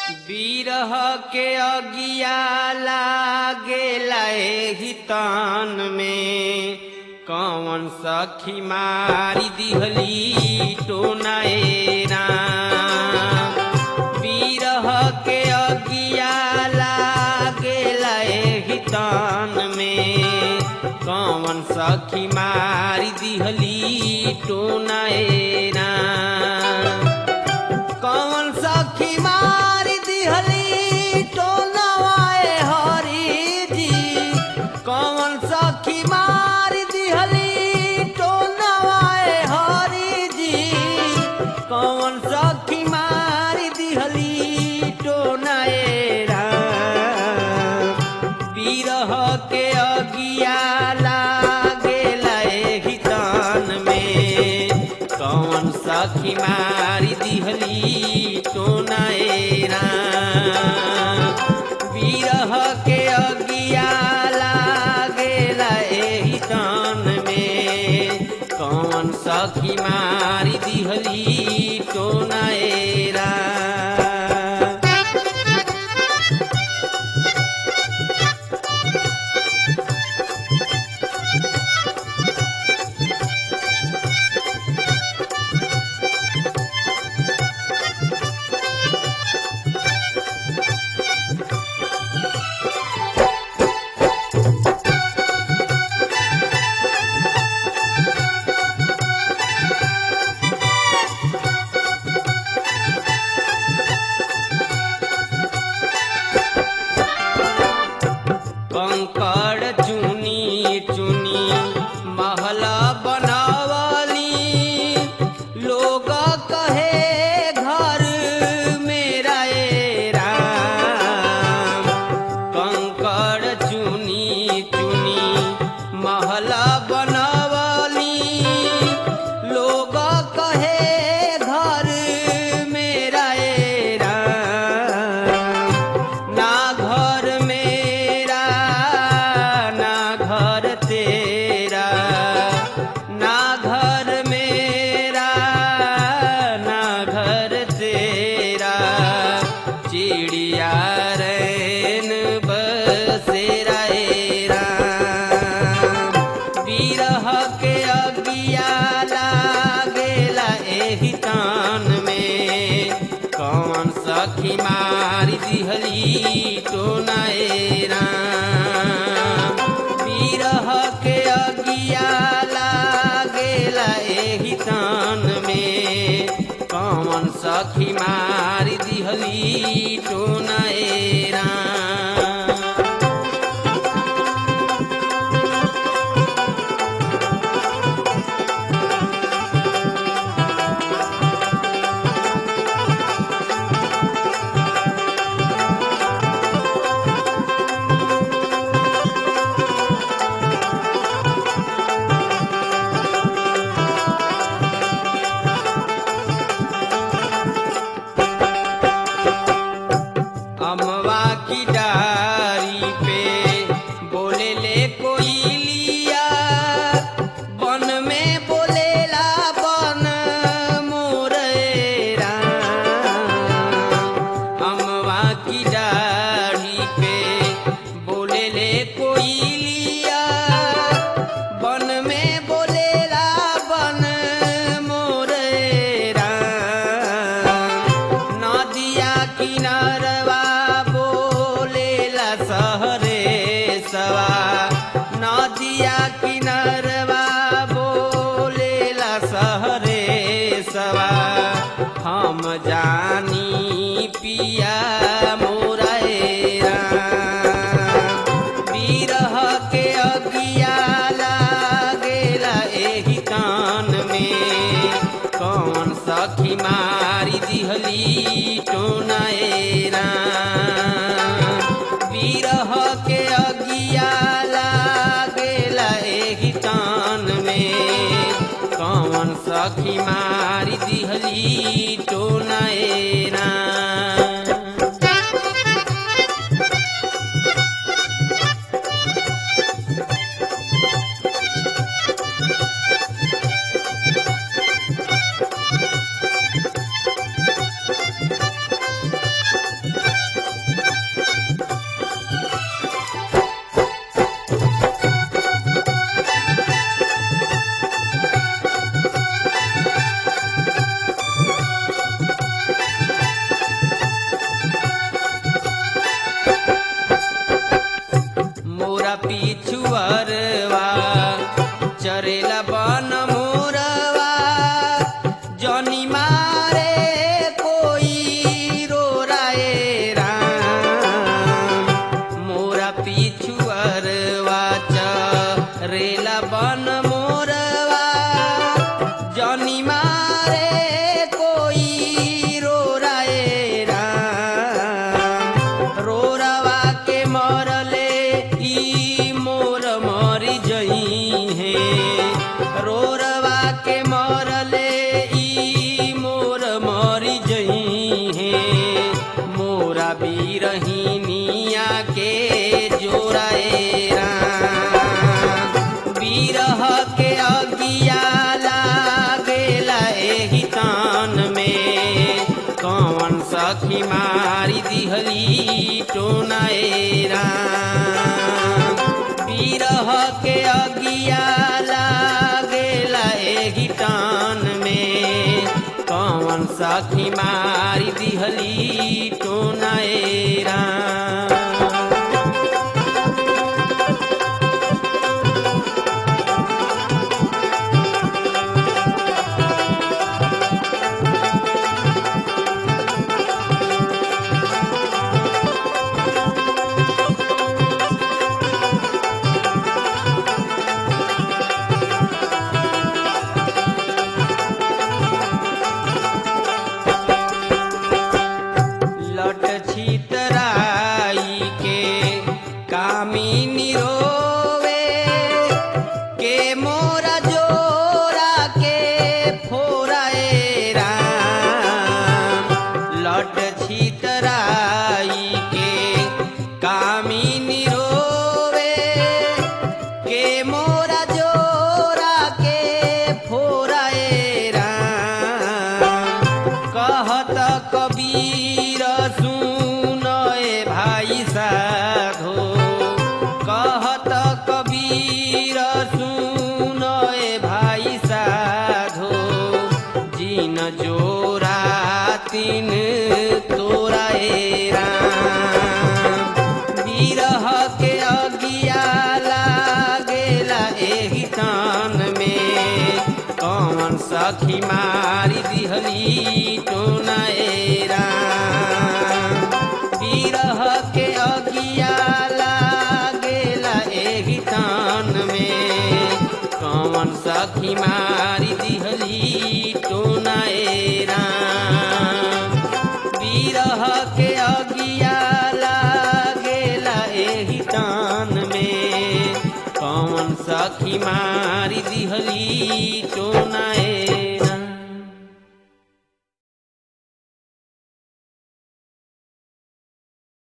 बिरह के अगिया लागेला एही तान में कौन सखी मारी दिहली टोनाए राम बिरह के अगिया लागेला एही तान में कौन सखी मारी दिहली टोनाए राम कौन सखी मारी दिहली टोनवाए हरी जी कौन सखी मारी दिहली टोनवाए हरी जी कौन सखी मारी दिहली टोनाए राम बिरह के अगिया लागेला एही तान में कौन सखी मारी दिहली टोनाए राम बिरह के अगिया लागेला एही तान में कौन सखी मारी दिहली टोनाए राम कंकड़ चुनी चुनी महला बनावली लोग कहे घर मेरा ए राम कंकड़ चुनी चुनी महला बनावली लोग कहे घर मेरा ए राम ना घर मेरा ना घर तेरा ना घर मेरा ना घर तेरा चिड़िया रैन बसेरा ए राम बिरह के अगिया लागेला एही तान में कौन सखी मारी दिहली टोनाए राम बिरह के अगिया लागेला एही तान में कौन सखी मारी दिहली टोनाए राम अमवा की डारी पे बोले ले कोई लिया बन में बोलेला बन मोरेरा अमवा की डारी पे बोले ले कोई लिया बन में बोलेला बन मोरेरा नदिया किनारवा बोल पिछुअरवा चरेला बन मोरवा जनी मारे कोई रो राए राम मोरा पिछुअरवा चरेला बन मोरवा जनी मारे कोई रो राए राम रोरवा के मरले ई मोर मरी जई है रोरवा के मरले ई मोर मरी जई है मोरा बीरहिनिया के जोराए राम बीरह के अगिया लागेला एहि तान में कौन सखी मारी दिहली टोनाए राम बीरह के अगिया लागेला एहि तान में कौन सखी मारी दिहली टोनाए राम लट छितराई के कामिनी रोवे के मोरा जोरा के फोराए राम लट छितराई के कामिनी रोवे के मोरा जोरा के फोराए राम कहत कबीर सुन ए भाई साधो कहत कबीर सुन ए भाई साधो जिन जोरा तिन तोरा ए राम बिरह के अगिया लागेला एहि तान में कौन सखी मारी दिहली टोनाए राम बिरह के अगिया लागेला एहि तान में कौन सखी मारी दिहली टोनाए राम बिरह के अगिया लागेला एहि तान में कौन सखी मारी दिहली